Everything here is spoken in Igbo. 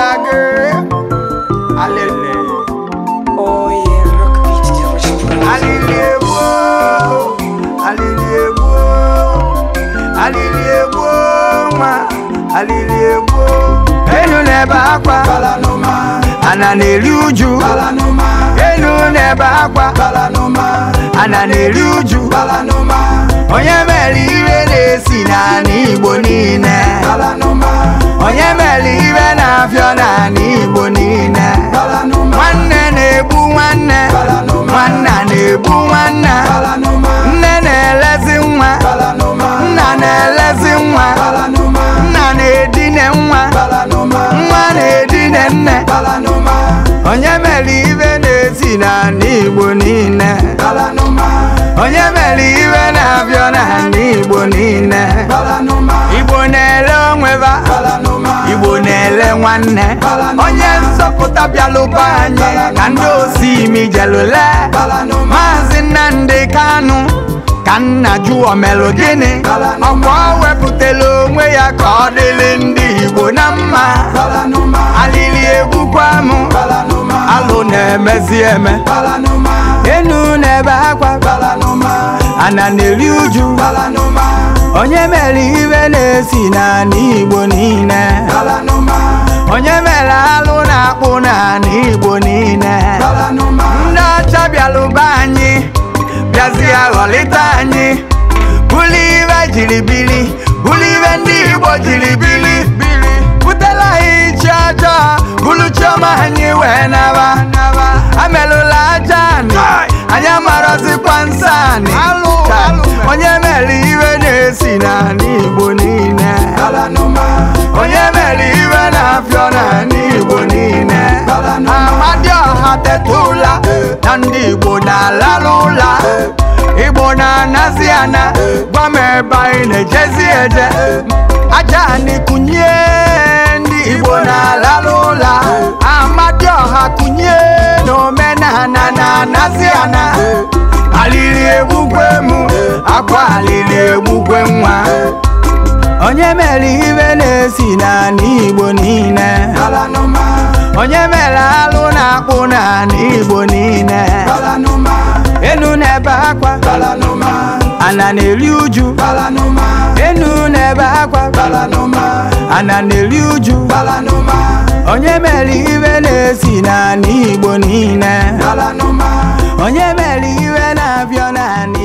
agụ alele Oh yeah, rock beat the original. alili egwu alili egwu alili egwu nwa alili egwu enu n'ebe akwa ana na-eri uju enu n'ebe akwa ana na-eri uju onye mere ire na-esi n'ala igbo niile onye mere ire na-afịọ n'ala igbo niile nwanne na-egbu nwanne nwanna na-egbu nwanna nne na-elezi nwa nna na-elezi nwa nna na-edine nwa nwa na-edine nne onye mere ibe na-esi n'ala igbo niile onye mere ibe na-abịa n'ala igbo niile igbo na-ele onweba igbo na-ele nwanne onye nzọpụta bịalụba anyị ka ndị osi imi jelule maazị nnamdị kanụ ka nna jụọ melụ gịnị ọkwa o wepụtala onwe ya ka ọ dịrị ndị igbo na mma alili egbukwa m alụ na-emezi eme enu n'ebe akwa ana na-eri uju onye mere ibe na-esi n'ala igbo niile onye mere alụ na-akpụ n'ala igbo niile ndị ọcha bịalụba anyị bịazie ghọlịta anyị bụlụ ibe jiri bili bụlụ ibe ndị igbo jiri bili butela anyị chi ọjọọ bụlụ chiọma anyị wee naba amelụla aja anyị anyị amarọzikwa nsọ anyị Taa, onye mere iwe na-esi n'ala igbo niile onye mere iwe na-afịọ n'ala igbo niile amadioha tetụla na ndị igbo na-alalụ ụla igbo na-anazi ana gwa m ebe anyị na-ejezi eje aja anyị kụnye ndị igbo na-alalụ ụla amadioha kụnye na omenala na-anazi ana alili egbugwe mụ akwa alili egbugwe nwa onye mere ibe na-esi n'ala igbo niile onye mere alụ na-akpụ n'ala igbo niile enu n'ebe akwa ana na-eri uju enu n'ebe akwa ana na-eri uju onye mere ibe na-esi n'ala igbo niile onye mere iwe na-abịa n'ala